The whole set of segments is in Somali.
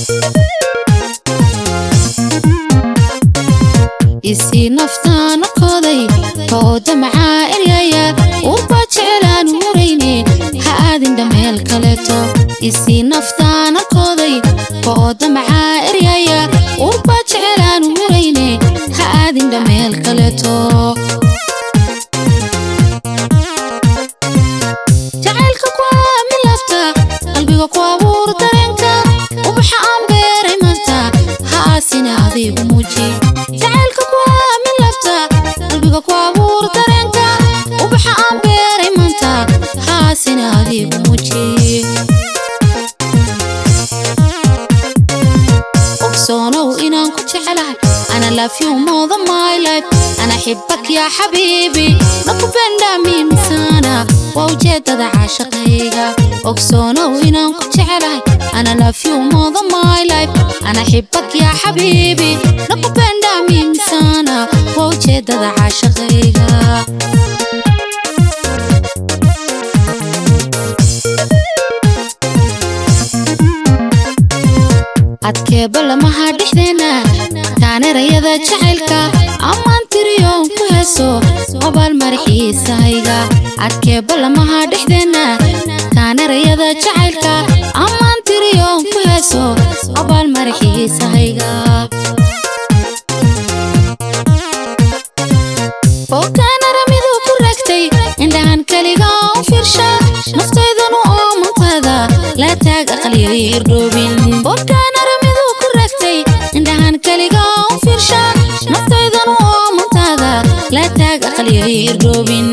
isii naftaana koday tooda macaa eryaya urbaa jecelaan warayne ha aadin dhameel kaleeto isii naftaana koday tooda macaa eryaya urbaa jecelaan warayne ha aadin dhameel kaleeto jacaylka kuwaa milafta qalbiga ku abuur dareenka ubaxa aan beeray maanta ha aasina adigu muuji jacaylka kuwaa milafta qalbiga ku abuur dareenka ubaxa aan beeray maanta ha aasina adigu muuji ogsoonow inaan ku jecelahay ana love you more than my life ana xibak yaa xabiibi nakupenda mimi sana waa ujeedada caashaqayga ogsoonow inaan ku jecelahay ana love you more than my life ana xibak yaa xabiibi nakupenda mimi sana waa ujeedada caashaqayga adkeeba lamaha dhexdeena taanerayada jacaylka ammaan tiriyoon ku heeso obaal maraxiisahayga adkeeba lamaha dhexdeena taanerayada jacaylka ammaan tiriyoon ku heeso obaal maraxiisahayga bookaanara miduu ku ragtay indhahan keliga u fiirsha naftaydanu oo mantada la taag aqliyo irdhoobin bookaanara miduu ku ragtay indhahan keliga u fiirsha naftaydanu oo mantada la taag aqliyo irdhoobin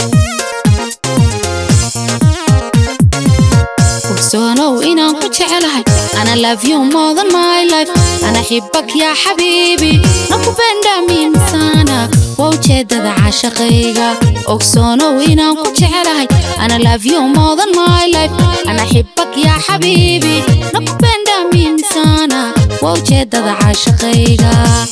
ogsoonow inaan ku jecelahay ana love you more than my life ana xibak yaa xabiibi nakupenda mimi sana waa ujeedada caashaqayga ogsoonow inaan ku jecelahay ana love you more than my life ana xibak yaa xabiibi nakupenda mimi sana waa ujeedada caashaqayga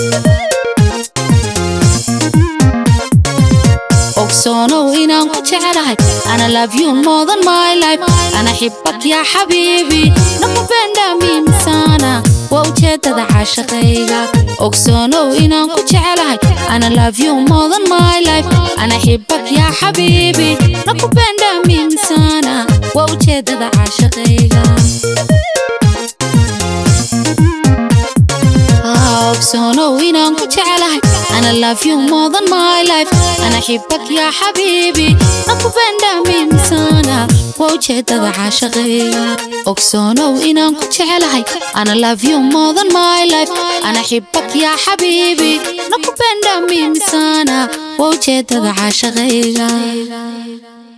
ogsoonow inaan ku jecelahay ana love you more than my life ana xibak yaa xabiibi nakupenda mimi sana waa ujeedada caashaqayga ogsoonow inaan ku jecelahay ana love you more than my life ana xibak yaa xabiibi nakupenda mimi sana waa ujeedada caashaqayga ogsoonow inaan ku jecelahay ana love you more than my life ana xibak yaa xabiibi nakupenda mimi sana waa ujeedada caashaqayga ogsoonow inaan ku jecelahay ana love you more than my life ana xibak yaa xabiibi nakupenda mimi sana waa ujeedada caashaqayga